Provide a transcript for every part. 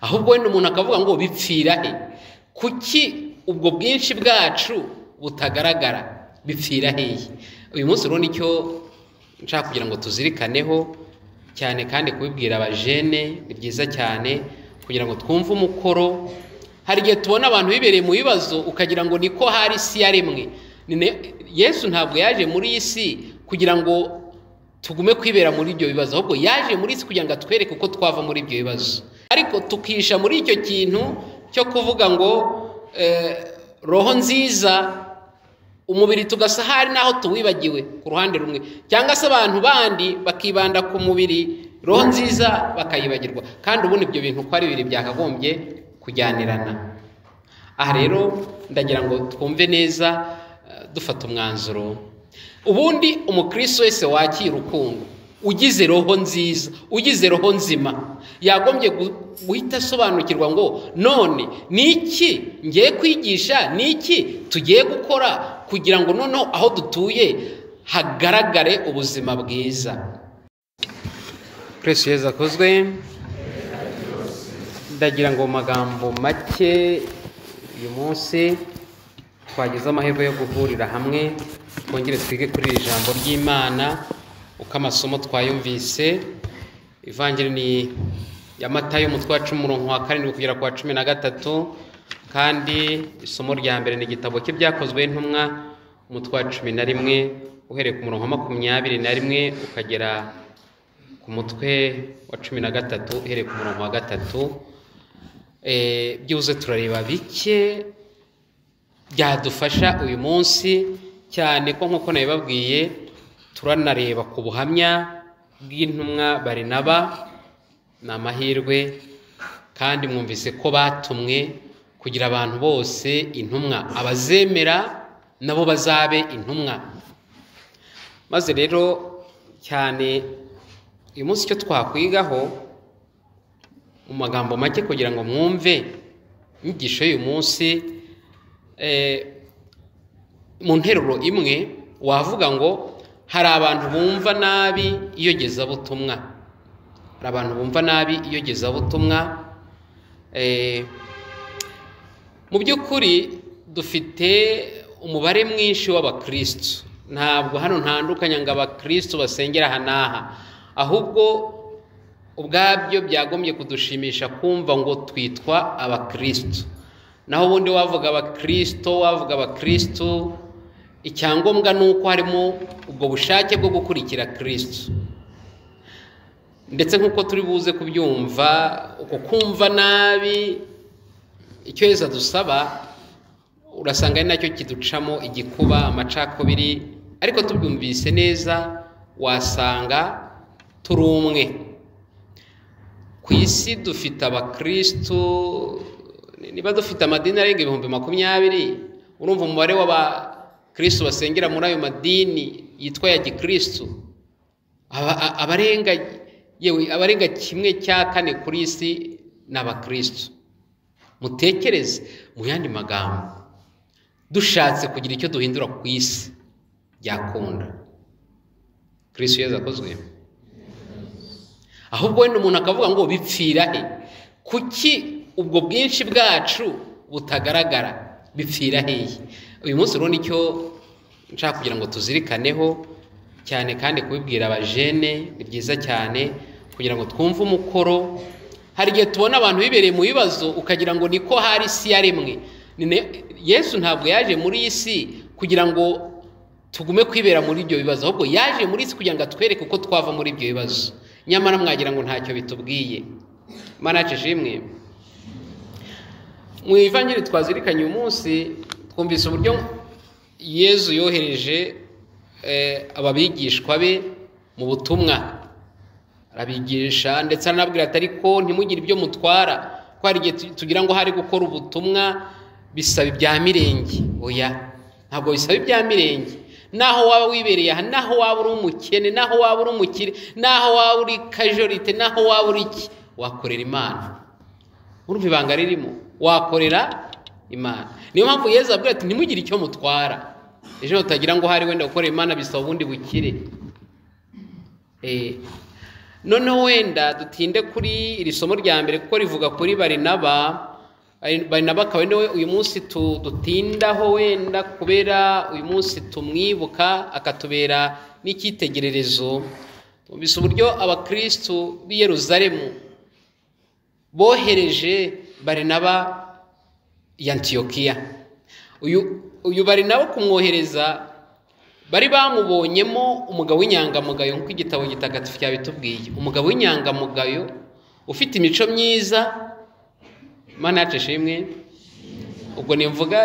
ahubwo wenda umuntu akavuga ngo bipfira he kuki ubwo bwinshi bwacu butagaragara bipfira hehe uyu munsi urabona icyo nshaka kugira ngo tuzirikaneho cyane kandi kubibwira abajene ni byiza cyane kugira ngo twumve umukoro hari igihe tubona abantu bibereye mu bibazo ukagira ngo niko hari isi yaremwe yesu ntabwo yaje muri iyi si kugira ngo tugume kwibera muri ibyo bibazo ahubwo yaje muri isi kugira ngo atwereke uko twava muri ibyo bibazo ariko tukisha muri icyo kintu cyo kuvuga ngo roho nziza umubiri tugasa hari n'aho tuwibagiwe ku ruhande rumwe cyangwa se abantu bandi bakibanda ku mubiri roho nziza bakayibagirwa kandi ubundi ibyo bintu uko ari bibiri byakagombye kujyanirana aha rero ndagira ngo twumve neza dufata umwanzuro ubundi umukristo wese wakira urukundo ugize roho nziza ugize roho nzima yagombye guhita asobanukirwa ngo none ni iki ngiye kwigisha ni iki tugiye gukora kugira ngo noneho aho dutuye hagaragare ubuzima bwiza twese heza akozwe ndagira ngo mu magambo make uyu munsi twagize amahirwe yo guhurira hamwe twongere twige kuri iri jambo ry'imana uko amasomo twayumvise ivangira ni ya matayo umutwe wa cumi umurongo wa karindwi kugera ku wa cumi na gatatu kandi isomo rya mbere ni igitabo cye byakozwe n'intumwa umutwe wa cumi na rimwe uhereye ku murongo wa makumyabiri na rimwe ukagera ku mutwe wa cumi na gatatu uhereye ku murongo wa gatatu byibuze turareba bike byadufasha uyu munsi cyane ko nk'uko nabibabwiye turanareba ku buhamya bw'intumwa barinaba ni amahirwe kandi mwumvise ko batumwe kugira abantu bose intumwa abazemera nabo bazabe intumwa maze rero cyane uyu munsi icyo twakwigaho mu magambo make kugira ngo mwumve inyigisho y'uyu munsi mu nteruro imwe wavuga ngo hari abantu bumva nabi iyogezabutumwa hari abantu bumva nabi iyogezabutumwa mu by'ukuri dufite umubare mwinshi w'abakirisitu ntabwo hano ntandukanye ngo abakirisitu basengera aha n'aha ahubwo ubwabyo byagombye kudushimisha kumva ngo twitwa abakirisitu naho ubundi wavuga abakirisitu wavuga abakirisitu icyangombwa ni uko harimo ubwo bushake bwo gukurikira kirisitu ndetse nk'uko turi buze kubyumva uko kumva nabi icyo heza dusaba urasanga ari nacyo kiducamo igikuba amacakubiri ariko tubyumvise neza wasanga turi umwe ku isi dufite abakirisitu niba dufite amadini arenga ibihumbi makumyabiri urumva umubare w'abakirisitu basengera muri ayo madini yitwa ya gikirisitu abarenga yewe abarenga kimwe cya kane kuri isi ni abakirisitu mutekereze mu yandi magambo dushatse kugira icyo duhindura ku isi byakunda kirisitu yeza akozwe ahubwo wenda umuntu akavuga ngo bipfira he kuki ubwo bwinshi bwacu butagaragara bipfira hehe uyu munsi urabona icyo nshaka kugira ngo tuzirikaneho cyane kandi kubibwira abajene ni byiza cyane kugira ngo twumve umukoro hari igihe tubona abantu bibereye mu bibazo ukagira ngo niko hari isi yaremwe yesu ntabwo yaje muri iyi si kugira ngo tugume kwibera muri ibyo bibazo ahubwo yaje muri isi kugira ngo atwereke uko twava muri ibyo bibazo nyamara mwagira ngo ntacyo bitubwiye manace ishimwe mu ivangiri twazirikanye uyu munsi twumvise uburyo yezu yohereje ababigishwa be mu butumwa arabigisha ndetse anababwira ati ariko ntimugire ibyo mutwara ko hari igihe tugira ngo hari gukora ubutumwa bisaba ibya mirenge oya ntabwo bisaba ibya mirenge naho waba wibereye aha naho waba uri umukene naho waba uri umukire naho waba uri kajorite naho waba uri iki wakorera imana urumva ibanga ririmo wakorera imana niyo mpamvu yeza avuga ati ntimugire icyo mutwara ejo tutagira ngo hari wenda gukorera imana bisaba ubundi bukire noneho wenda dutinde kuri iri somo rya mbere kuko rivuga kuri barinaba barinaba akaba ari nawe uyu munsi tu- dutindaho wenda kubera uyu munsi tumwibuka akatubera n'icyitegererezo twumvise uburyo abakirisitu b'i yeruzalemu bohereje barinaba i antiyokiya uyu uyu barinaba kumwohereza bari bamubonyemo umugabo w'inyangamugayo nk'uko igitabo gitagatifu cyabitubwiye umugabo w'inyangamugayo ufite imico myiza manacisha imwe ubwo nimvuga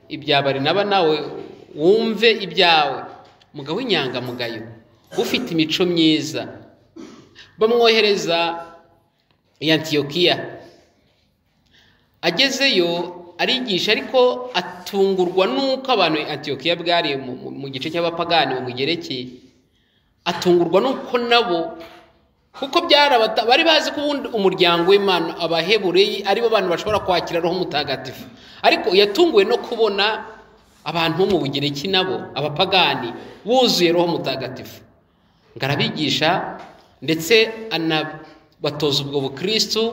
ibya barinaba nawe wumve ibyawe umugabo w'inyangamugayo ufite imico myiza bamwohereza i antiyokiya agezeyo arigisha ariko atungurwa n'uko abantu antiyokiya bwari mu- mu- mu gice cy'abapagani mu mugereki atungurwa n'uko nabo kuko byarabata bari bazi ko ubundi umuryango w'imana abahebureyi aribo bantu bashobora kwakira roho mutagatifu ariko yatunguwe no kubona abantu bo mu bugereki nabo abapagani buzuye roho mutagatifu ngo arabigisha ndetse anabatoza ubwo bukirisitu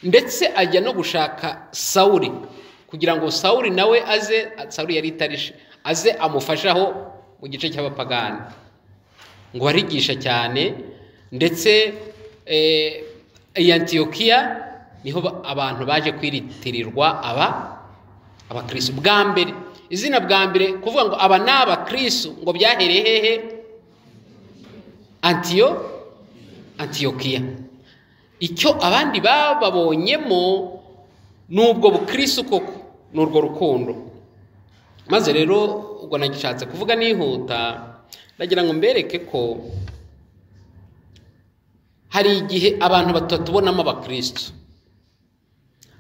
ndetse ajya no gushaka sawuri kugira ngo sawuri nawe aze sawuri yari itarishe aze amufashe aho mu gice cy'abapagani ngo barigisha cyane ndetse eh, i antiyokiya niho ba- abantu baje kwiritirirwa aba abakristo bwa mbere izina bwa mbere kuvuga ngo aba ni abakristo ngo byahereye hehe antiyo antiyokiya icyo abandi bababonyemo ni ubwo bukirisi koko ni urwo rukundo maze rero ubwo nagishatse kuvuga nihuta ndagira ngo mbereke ko hari igihe abantu batatubonamo abakirisitu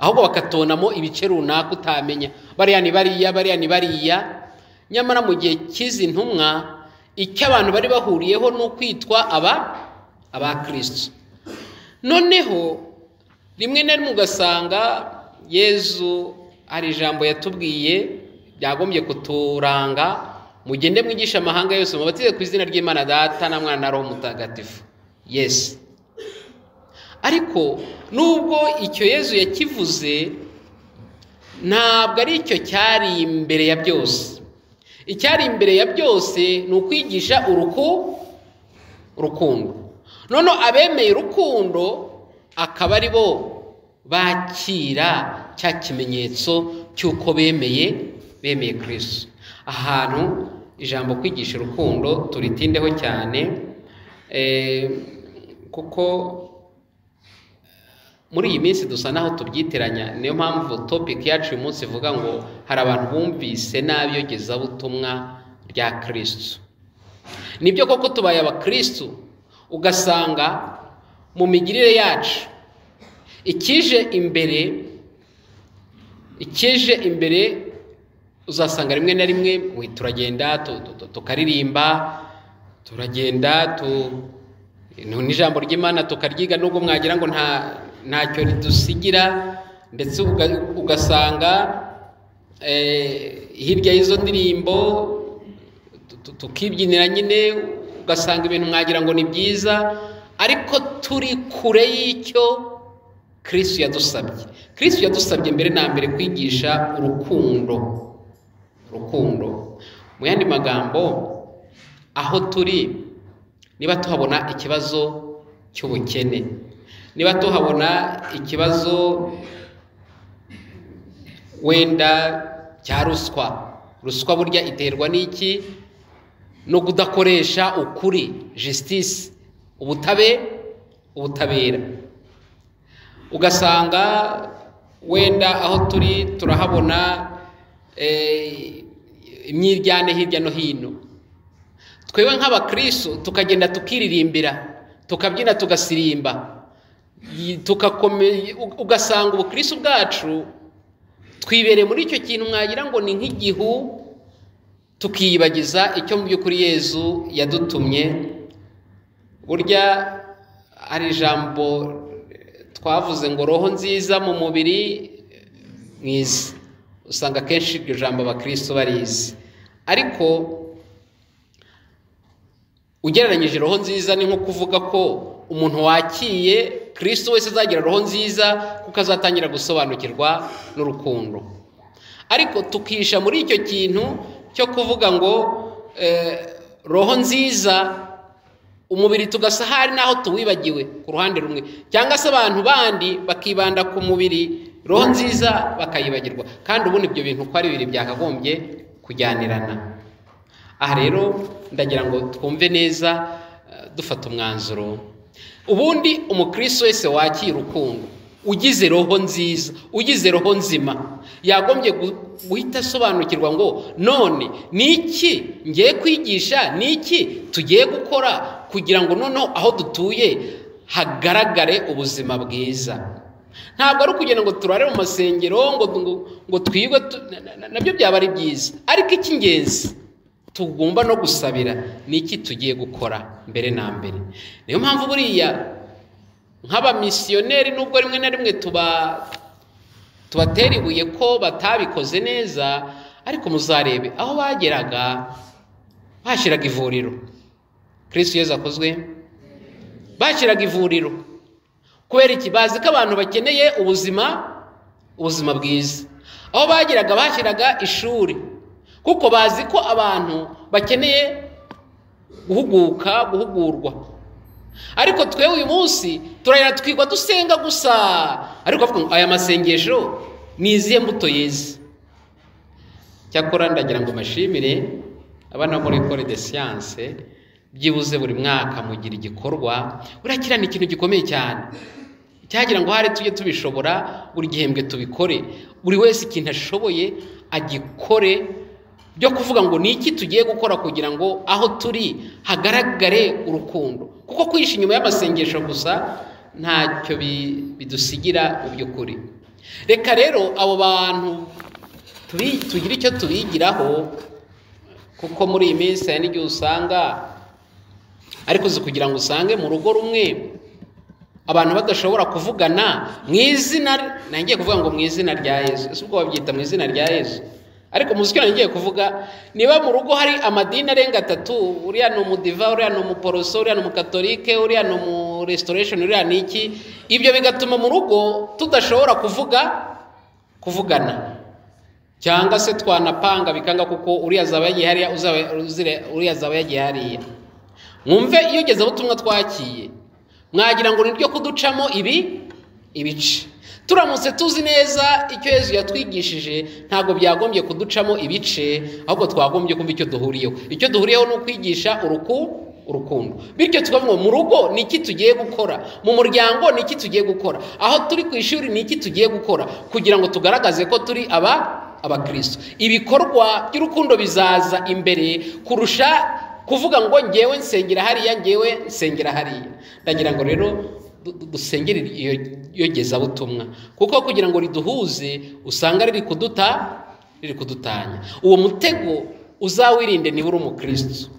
ahubwo bakatubonamo ibice runaka utamenya bariya ni bariya bariya ni bariya nyamara mu gihe cy'izi ntumwa icyo abantu bari bahuriyeho ni ukwitwa aba abakirisitu noneho rimwe na rimwe ugasanga yezu hari ijambo yatubwiye ryagombye kuturanga mugende mwigisha amahanga yose mubatize ku izina ry'imana data na mwana na roho mutagatifu yesu ariko nubwo icyo yezu yakivuze ntabwo ari icyo cyari imbere ya byose icyari imbere ya byose ni ukwigisha urukundo urukundo noneho abemeye urukundo akaba ari bo bakira cya kimenyetso cy'uko bemeye bemeye kirisitu ahantu ijambo kwigisha urukundo turitindeho cyane eh, kuko muri iyi minsi dusa naho tubyitiranya niyo mpamvu topiki yacu uyu munsi ivuga ngo hari abantu bumvise nabi iyogezabutumwa rya kirisitu nibyo koko tubaye abakirisitu ugasanga mu migirire yacu ikije imbere ikije imbere uzasanga rimwe na rimwe we turagenda tu- tu- tu- tukaririmba turagenda tu- no- n'ijambo ry'imana tukaryiga nubwo mwagira ngo nta ntacyo ridusigira ndetse uga- ugasanga eh, hirya y'izo ndirimbo tu- tu- tukibyinira nyine ugasanga ibintu mwagira ngo ni byiza ariko turi kure y'icyo kirisitu yadusabye kirisitu yadusabye mbere na mbere kwigisha urukundo urukundo mu yandi magambo aho turi niba tuhabona ikibazo cy'ubukene niba tuhabona ikibazo wenda cya ruswa ruswa burya iterwa n'iki no kudakoresha ukuri justice ubutabe ubutabera ugasanga wenda aho turi turahabona eh, imyiryane hirya no hino twebwe nk'abakristo tukagenda tukiririmbira tukabyina tugasirimba Y- tukakome- u- ugasanga ubukristo bwacu twibereye muri icyo kintu mwagira ngo ni nk'igihu tukiyibagiza icyo mu by'ukuri yezu yadutumye burya hari ijambo eh, twavuze ngo roho nziza mu mubiri eh, mwiza usanga akenshi iryo jambo abakristo barizi ariko ugereranyije roho nziza ni nko kuvuga ko umuntu wakiye kirisito wese azagira roho nziza kuko azatangira gusobanukirwa n'urukundo ariko tukisha muri icyo kintu cyo kuvuga ngo eh, roho nziza umubiri tugasa hari n'aho tuwibagiwe ku ruhande rumwe cyangwa se abantu bandi bakibanda ku mubiri roho nziza bakayibagirwa kandi ubundi ibyo bintu uko ari bibiri byakagombye kujyanirana aha rero ndagira ngo twumve neza eh, dufata umwanzuro ubundi umukristo wese wakira urukundo ugize roho nziza ugize roho nzima yagombye gu- guhita asobanukirwa ngo none ni iki ngiye kwigisha ni iki tugiye gukora kugira ngo noneho aho dutuye hagaragare ubuzima bwiza ntabwo ari ukugenda ngo turare mu masengero ngo ngo- ngo twigwe tu- na- na- na- nabyo byaba ari byiza ariko icy'ingenzi tugomba no gusabira ni iki tugiye gukora mbere na mbere niyo mpamvu buriya nk'abamisiyoneri nubwo rimwe na rimwe tuba tubatera ibuye ko batabikoze neza ariko muzarebe aho bageraga bahashyiraga ivuriro kirisitu yezu akozwe bahashyiraga ivuriro kubera iki bazi ko abantu bakeneye ubuzima ubuzima bwiza aho bageraga bahashyiraga ishuri kuko bazi ko abantu bakeneye guhuguka guhugurwa ariko twewe uyu munsi turahera twigwa dusenga gusa ariko bavuga ngo aya masengesho ni izihe mbuto yeze cyakora ndagira ngo mbashimire abana bo muri ecole de science byibuze buri mwaka mugira igikorwa urakira ni ikintu gikomeye cyane cyagira ngo hari tujye tubishobora buri gihembwe tubikore buri wese ikintu ashoboye agikore byo kuvuga ngo ni iki tugiye gukora kugira ngo aho turi hagaragare urukundo kuko kwihisha inyuma y'amasengesho gusa ntacyo bi- bidusigira mu by'ukuri reka rero abo bantu tubi- tugire icyo tubigiraho kuko muri iyi minsi hari n'igihe usanga ariko uzi kugira ngo usange mu rugo rumwe abantu badashobora kuvugana mu izina nari ngiye kuvuga ngo mu izina rya yezu ese ubwo babyita mu izina rya yezu ariko muzi icyo nari ngiye kuvuga niba mu rugo hari amadini arenga atatu uriya ni umudiva uriya ni umuporoso uriya ni umukatolike uriya ni umuresitoration uriya ni iki ibyo bigatuma mu rugo tudashobora kuvuga kuvugana cyangwa se twanapanga bikanga kuko uriya azaba yagiye hariya uzaba- uzire- uriya azaba yagiye hariya mwumve iyogezabutumwa twakiye mwagira ngo ni ryo kuducamo ibi ibice turamutse tuzi neza icyo yezu yatwigishije ntabwo byagombye kuducamo ibice ahubwo twagombye kumva icyo duhuriyeho icyo duhuriyeho ni ukwigisha uruku urukundo bityo tukavuga ngo mu rugo ni iki tugiye gukora mu muryango ni iki tugiye gukora aho turi ku ishuri ni iki tugiye gukora kugira ngo tugaragaze ko turi aba abakristo ibikorwa by'urukundo bizaza imbere kurusha kuvuga ngo ngewe nsengera hariya ngewe nsengera hariya ndagira ngo rero du- du- dusengere iyo iyo gezabutumwa kuko kugira ngo riduhuze usanga riri kuduta riri kudutanya uwo mutego uzawirinde niba uri umukristo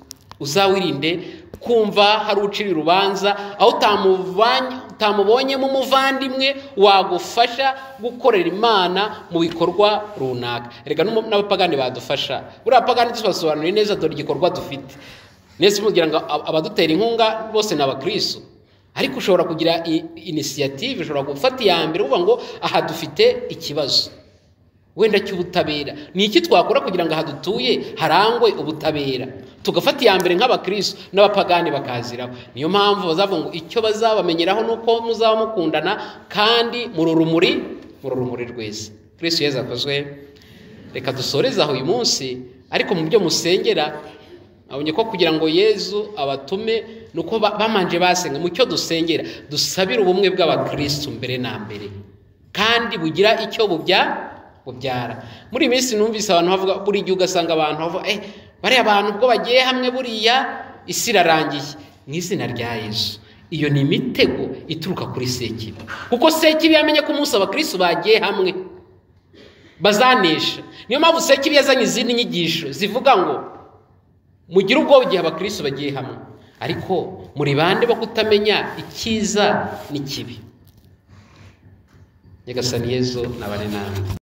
uzawirinde kumva hari ucira urubanza aho utamuvanye- utamubonyemo umuvandimwe wagufasha gukorera imana mu bikorwa runaka reka n'umu- n'abapagani badufasha buriya abapagani tubasobanuriye neza dore igikorwa dufite nese mugira ngo ab- abadutera inkunga bose ni abakristo ariko ushobora kugira i- inisiyative ushobora gufata iya mbere uvuga ngo aha dufite ikibazo wenda cy'ubutabera ni iki twakora kugira ngo aha dutuye harangwe ubutabera tugafata iya mbere nk'abakristo n'abapagani bakaziraho niyo mpamvu bazavuga ngo icyo bazabamenyeraho ni uko muzaba mukundana kandi muri urumuri muri urumuri rweza kristo yezu akozwe reka dusoreze aho uyu munsi ariko mu byo musengera abonye ko kugira ngo yezu abatume ni uko ba- bamanje basenga mu cyo dusengera dusabire ubumwe bw'abakristo mbere na mbere kandi bugira icyo bubya bubyara muri iyi minsi numvise abantu bavuga buri gihe ugasanga abantu bavuga eh bariya abantu ubwo bagiye hamwe buriya isi irarangiye mu izina rya yesu iyo ni imitego ituruka kuri sekibi kuko sekibi yamenye ko umunsi abakristo bagiye hamwe bazanesha niyo mpamvu sekibi yazanye izindi nyigisho zivuga ngo mugire ubwoba igihe abakristo bagiye hamwe ariko muri bande bo kutamenya icyiza n'ikibi nyagasani yezu nabane namwe